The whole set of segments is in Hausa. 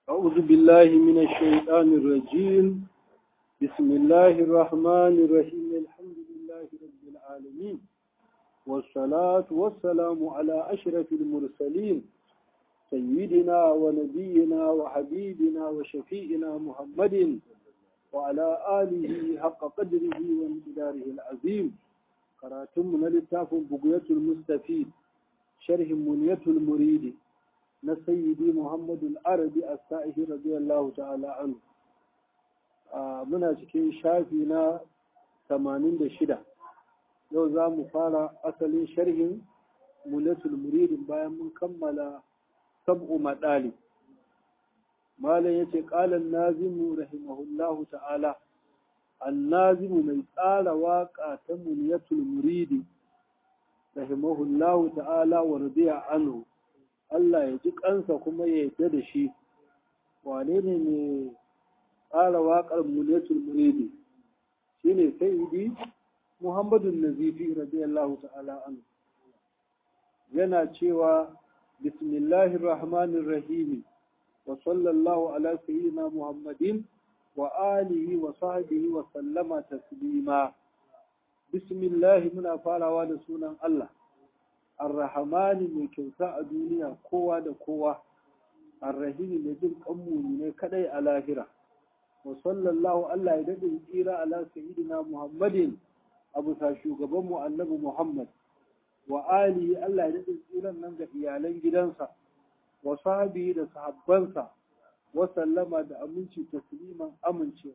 أعوذ بالله من الشيطان الرجيم بسم الله الرحمن الرحيم الحمد لله رب العالمين والصلاة والسلام على أشرف المرسلين سيدنا ونبينا وحبيبنا وشفيئنا محمد وعلى آله حق قدره وامتداره العظيم قراتم للتاف بقية المستفيد شرح منية المريد نسيدي محمد العربي السائح رضي الله تعالى عنه muna cikin shafi na 86 yau za mu fara asalin sharhin mulatul muridin bayan mun kammala sab'u maɗali malam ya ce ƙalan nazimu rahimahullahu ta'ala annazimu mai tsara waƙa ta muniyatul muridi rahimahullahu ta'ala wa radiya anhu Allah ya ji kansa kuma ya yarda da shi wane ne mai tsara waƙar muniyatul muridi shine sayyidi muhammadun nazifi radiyallahu ta'ala anhu yana cewa bismillahir rahmanir rahim wa sallallahu ala sayyidina muhammadin wa alihi wa sahbihi wa sallama taslima bismillah muna farawa da sunan Allah ar-rahmani mai kyauta a duniya kowa da kowa ar-rahim mai jin kanmu ne kadai a lahira wa sallallahu Allah ya dade tsira ala sayyidina muhammadin abu sa shugaban mu annabi muhammad wa alihi Allah ya dade tsiran nan ga iyalan gidansa wa sahbihi da sahabbansa wasallama da aminci tasliman amincewa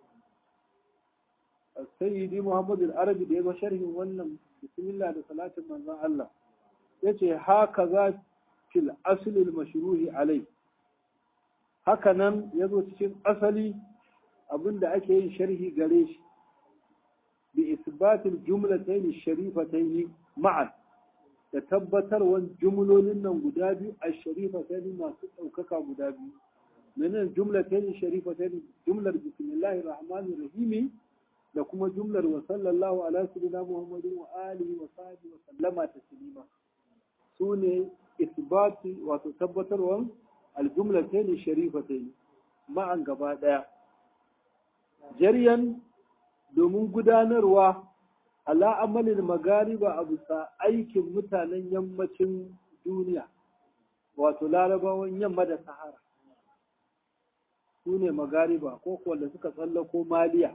sayyidi muhammad al-arabi da ya ga sharhin wannan bismillah da salatin manzon Allah yace haka za fil asl al-mashruhi alai haka nan yazo cikin asali abinda ake yin sharhi gare shi bi isbat al-jumlatayn ash-sharifatayn ma'an da tabbatarwan jumlolin nan guda biyu ash-sharifatayn masu ɗaukaka guda biyu من الجملتين الشريفتين جملة بسم الله الرحمن الرحيم da kuma jumlar wa sallallahu ala sayyidina muhammadin wa alihi wa sahbihi wa sallama taslima sune isbati wato tabbatarwan aljumlatayn sharifatayn ma'an gaba daya jariyan domin gudanarwa ala amalin magariba a bisa aikin mutanen yammacin duniya wato larabawan yamma da sahara su ne magariba ko wanda suka tsallako maliya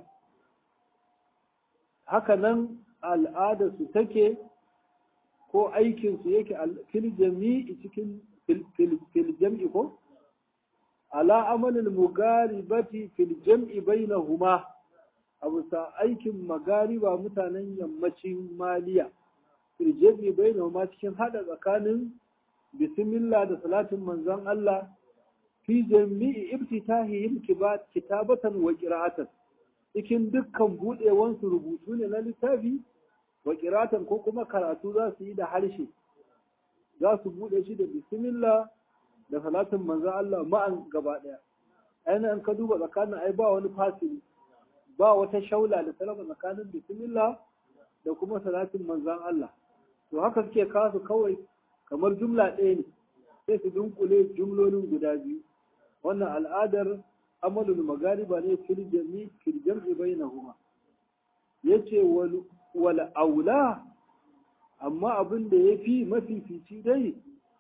haka nan al'adarsu take ko aikinsu yake fil jami'i cikin fil jam'i ko ala amalin mugaribati fil jam'i bainahuma a bisa aikin magariba mutanen yammacin maliya fil jam'i bainahuma cikin hada tsakanin bismillah da salatin manzon Allah fi jami'i ibtitahihim kitabatan wa qira'atan cikin dukkan budewansu rubutu ne na littafi wa qira'atan ko kuma karatu za su yi da harshe za su bude shi da bismillah da salatin manzo Allah ma'an gaba daya aina an ka duba tsakanin ai ba wani fasili ba wata shaula da salama tsakanin bismillah da kuma salatin manzon Allah to haka suke kasu kawai kamar jumla ɗaya ne sai su dunkule jumlolin guda biyu wannan al'adar amalul magariba ne fil jami fil jam'i bainahuma yace wal wal aula amma abin da yafi mafifici dai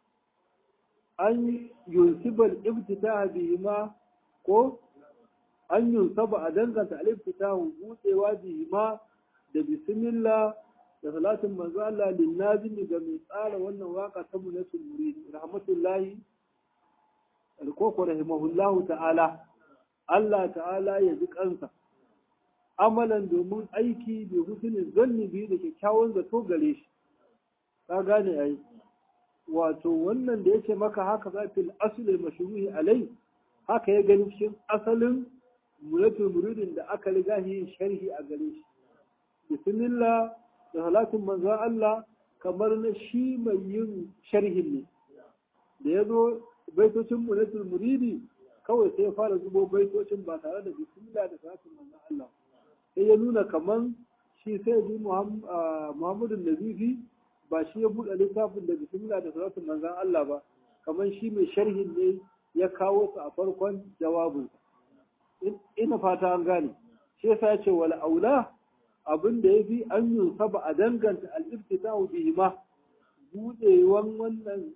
an yunsibal ibtitaha bihima ko an yunsaba a danganta al-ibtitahu budewa bihima da bismillah da salatin manzo Allah lin nazimi ga mai tsara wannan waka ta munatul murid rahmatullahi alkoko rahimahullahu ta'ala Allah ta'ala ya ji kansa amalan domin aiki da husnin zanni biyu da kyakkyawan zato gare shi ka gane ai wato wannan da yace maka haka za fil asli mashruhi alai haka ya gani cikin asalin mulatul muridin da aka riga yin sharhi a gare shi bismillah da salatin manzo Allah kamar na shi mai yin sharhin ne da ya zo baitocin munatul muridi kawai sai ya fara zubo baitocin ba tare da bismillah da salatin manzon Allah sai ya nuna kaman shi sai bi Muhammadu Nazifi ba shi ya buɗe littafin da bismillah da salatin manzon Allah ba kaman shi mai sharhin ne ya kawo su a farkon jawabin ina fata an gane shi yasa ce wal aula abin da yafi an yi saba a danganta al-iftitahu bihi ma budewan wannan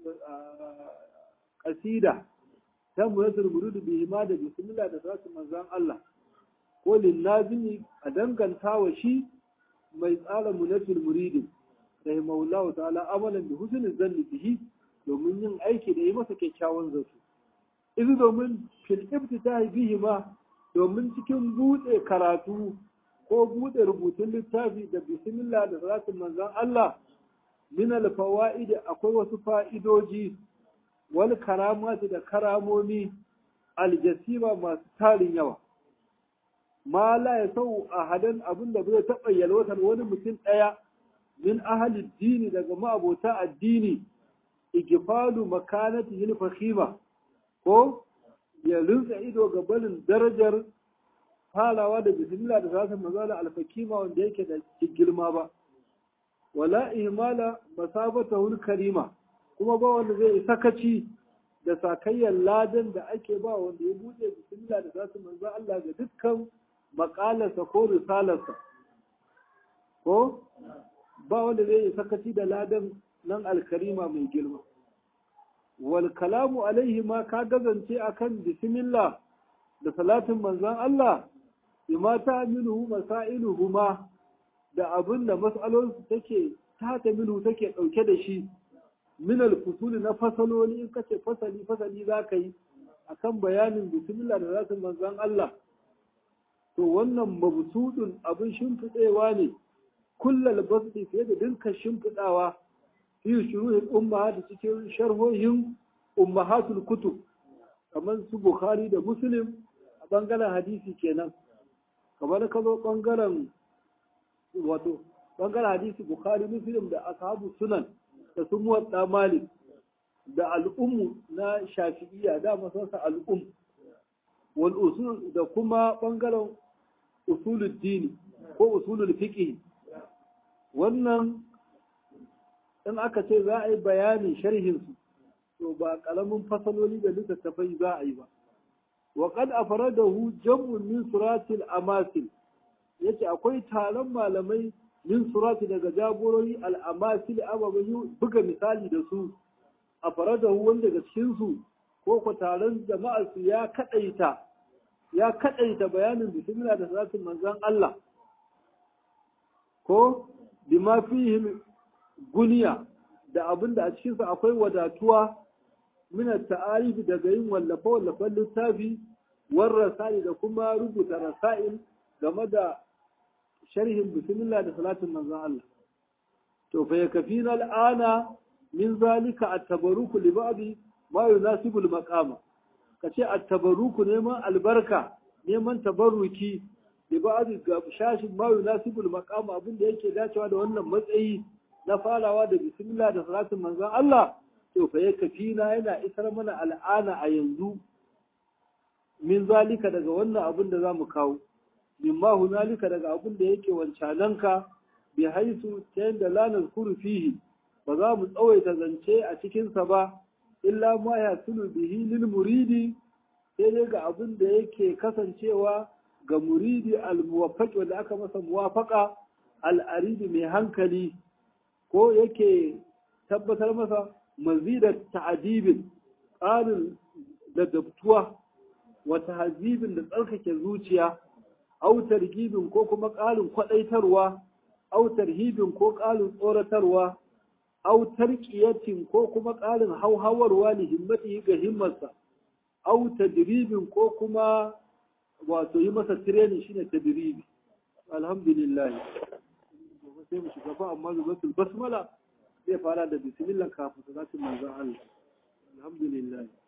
kasida ta muyatul murud bihi ma da bismillah da zasu manzan Allah ko linnazimi a danganta wa shi mai tsara munatul muridin rahimahullahu ta'ala amalan bi husnul zanni bihi domin yin aiki da yi masa kyakkyawan zato izu domin fil ibtitahi bihi ma domin cikin bude karatu ko bude rubutun littafi da bismillah da salatin manzon Allah min al fawaid akwai wasu fa'idoji wal karamati da karamomi aljasiba masu tarin yawa ma la ya sau a hadan abin da bai taɓa yalwatar wani mutum ɗaya min ahalin dini daga ma'abota addini igifalu makanati yin fahima ko ya rinsa ido ga barin darajar falawa da bismillah da zata mazala alfakima wanda yake da girma ba wala ihmala masabata karima kuma ba wanda zai sakaci da sakayyar ladan da ake ba wanda ya buɗe bismillah da zata manzo Allah ga dukkan makalarsa ko risalarsa ko ba wanda zai yi sakaci da ladan nan alkarima mai girma wal kalamu alaihi ma ka gazance akan bismillah da salatin manzon Allah bima ta minhu masailuhu ma da abin da mas'alolsu take ta ta minhu take dauke da shi min al na fasaloli in kace fasali fasali zaka yi akan bayanin bismillah da salatin manzon Allah to wannan mabsudun abin shimfiɗewa ne kullal basdi fiye da dinka shimfiɗawa fi shuruhin umma da cikin sharhohin ummahatul kutub kamar su bukhari da muslim a bangaren hadisi kenan kamar ka zo bangaren wato bangaren hadisi bukhari muslim da ashabu sunan da su muwadda malik da al'ummu na shafi'iyya da masarsa al'um wal usul da kuma bangaren usulul dini ko usulul fiqh wannan in aka ce za a yi bayanin sharhin su to ba kalamin fasaloli da littattafai za a yi ba wa qad afradahu jam'un min suratil amasil yace akwai taron malamai min surati daga jagorori al amasil ababai buga misali da su afradahu wanda daga cikin su ko ko taron jama'ar su ya kadaita ya kadaita bayanin bismillah da salatin manzon Allah ko bima fihim guniya da abin da a cikinsa akwai wadatuwa mina ta'arif daga yin wallafe-wallafen littafi war rasa'il da kuma rubuta rasa'il game da sharhin bismillah da salatin manzon Allah to fa yakfina al'ana min zalika at-tabarruku li ba'di ma yunasibu al-maqama kace at-tabarruku neman albarka neman tabarruki li ba'di ga shashin ma yunasibu al-maqama abin da yake dacewa da wannan matsayi na farawa da bismillah da salatin manzon Allah to fa ya kafina yana isar mana al'ana a yanzu min zalika daga wannan abin da zamu kawo mimma hunalika daga abin da yake wancananka bi haisu ta yadda la nazkuru fihi ba za mu tsawaita zance a cikin sa ba illa ma ya sulu bihi lil muridi sai dai ga abin da yake kasancewa ga muridi al muwaffaq wanda aka masa muwafaqa al aridi mai hankali ko yake tabbatar masa mazidar ta'adibin ƙarin ladabtuwa wa tahzibin da tsarkake zuciya au targibin ko kuma ƙarin kwaɗaitarwa au tarhibin ko ƙarin tsoratarwa au tarqiyatin ko kuma ƙarin hauhawarwa li himmatihi ga himmarsa au tadribin ko kuma wato yi masa training shine tadribi alhamdulillah sai mu shiga fa amma zubatul basmala zai fara da bismillah kafin salatin manzon Allah alhamdulillah